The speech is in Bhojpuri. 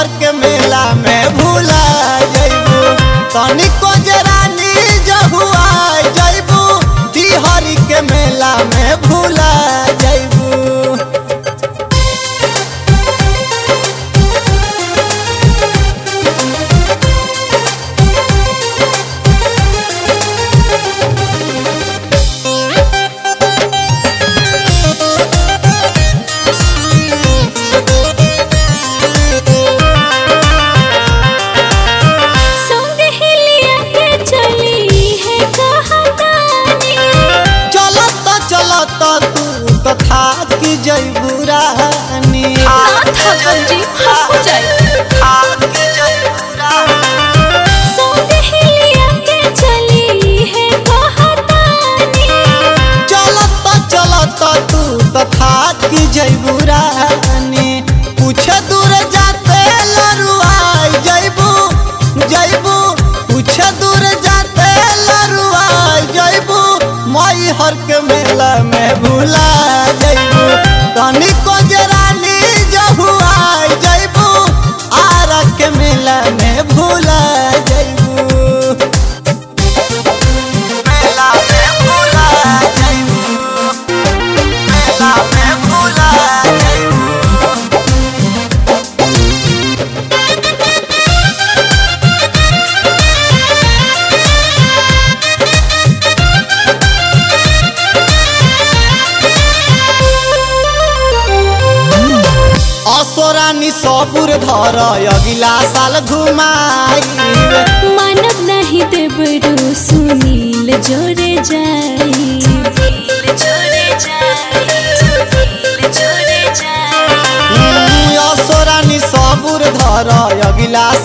हर के मेला में भूला जइबू तनिको जरानी जहुआ जइबू हरी के मेला में भूला जइबू संग हिलिया के चली है कहानी चलत चलत तू तो थाक जइबू रानी ना थकल जी हम हो जाए थाक जइबू रानी संग हिलिया के चली है कहानी चलत चलत तू तो थाक जइबू रानी कुछ दूर जाते लरुआई जइबू जइबू कुछ दूर जाते लरुआई जइबू मई हर के मेला में भूला जइबू तनिको जरानी जहुआ जइबू आर के मेला में भूला जइबू मेला में भूला जइबू मेला में भूला जइबू असोरानी सबुर धर अगिला साल घुमाई मानव नहीं देबरू सुनील जोरे जाई जोरे असोरानी सबुर धर अगिला